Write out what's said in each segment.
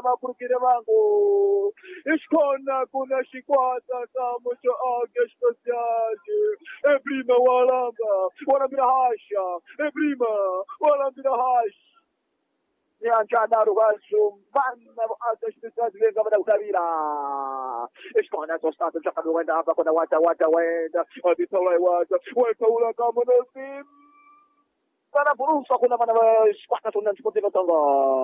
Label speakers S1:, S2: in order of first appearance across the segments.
S1: na makurukire vangu ishkona kuna shikwata samucho age spesiali ebrima walamba walambira hasha ebrima walambira hasha nyanjana rwazo mana age spesiali venga vada kutabira ishkona tostate chakanuwenda hapa kuna wata wata wenda aditolai wata wetaula kama nasim sana burusa kuna mana shikwata tunan chipotiva tongo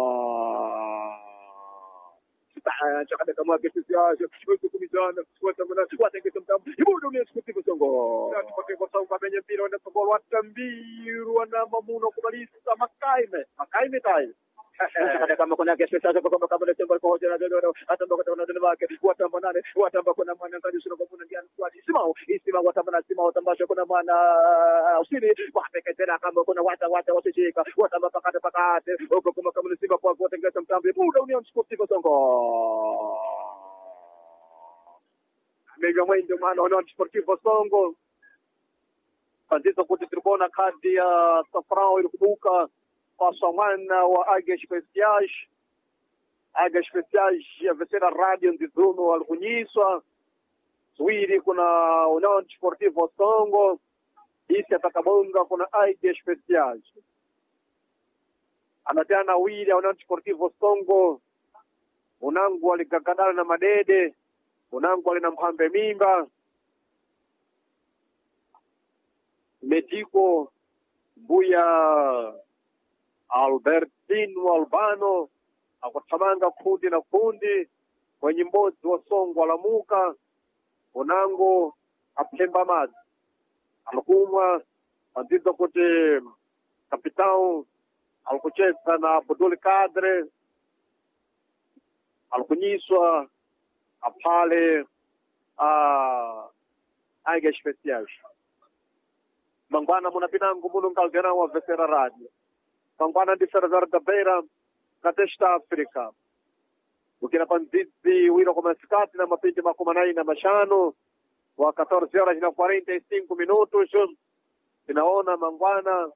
S1: chakada kama kesi siasa watu kumizana watamana watengeza mtambo ibudu ni siku songo na tupate kwa sababu kamenye mpira wenda songo watambiru wana mamuno kubalisa makaime makaime tai chakada kama kuna kesi siasa kwa kama kama tembo kwa hoja na dodo atamba kwa na dodo wake watamba nane watamba kuna mwana kadi sura kwa kuna ndiani kwa simao isima watamba na simao tambasha kuna mwana usini wapeke tena kama kuna wata wata wasishika watamba pakate pakate huko kama kama simba kwa kutengeza mtambo ibudu ni siku songo mega mwendo mwana wana sportivo songo kandizo kuti tiri kuona kadi ya safrao iri kubuka paswa mwana wa aga speciais aga speciais yavesera radio ndizuno ali kunyiswa ziwiri kuna union sportivo songo isi atakabonga kuna aga speciais anatiana wili ya union sportivo songo unangu aligagandana na madede unangu alina mhambe mimba metiko mbuya albertino albano akuthamanga kundi na kundi kwenye mbodzi wa songo alamuka unango apemba madzi alikumwa anziza kuti kapitão alikucheza na abdul kadre alikunyiswa apale a aiga especiais mangwana munapinangu muno nkalgana wa vesera radio mangwana ndi server da beira na testa africa ukina panzizi wira kwa masikati na mapindi makumi nane na mashano wa 14 horas na 45 minutos inaona mangwana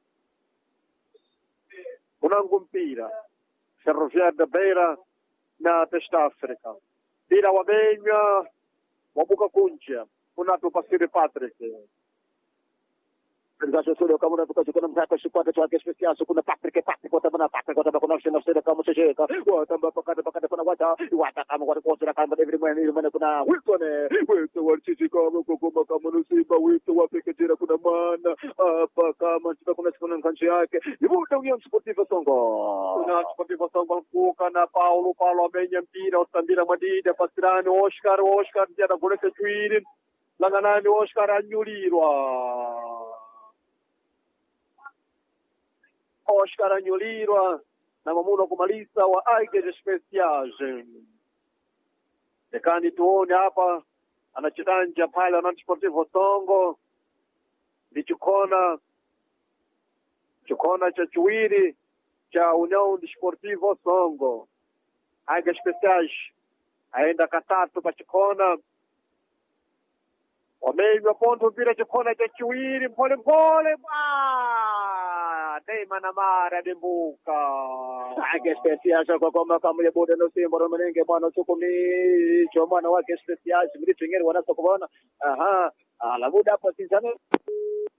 S1: kunangu mpira ferroviário da beira na testa africa mpira wamenywa wabuka kunja unapo pasiri patrick Organização kama unatoka kuna mtaka shikwata chake special kuna Patrick Patrick kwa tabana Patrick kwa tabana kuna shina sera kama sheka wa tamba pakata pakata kuna wata wata kama kwa kwa kama David Mwene mwana kuna Wilson Wilson wa chichi kama kwa kama kama nusimba Wilson wa peke jira kuna mana hapa kama chipa kuna sikuna nkanchi yake ibuta Union Sportiva Songo Union Sportiva Songo kuka na Paulo Paulo amenya mpira utambira madida pasirani Oscar Oscar jana goleka juiri langanani Oscar anyulirwa Oscar anyulirwa na mamuno kumaliza wa Aige Speciage. Dekani tuone hapa anachitanja pale Wananchi Sportivo Songo ni chikona chikona cha chiwiri cha Union Sportivo Songo. Aige Speciage aenda katatu pa chikona wamenywa pondo mpira chikona cha chiwiri mpole mpole Neima na mara dimbuka ake special kwa kama kama bude no simbo no menenge bwana chukumi cho mwana wake special mlitengeri wanasa kuona aha ala buda hapo sinzana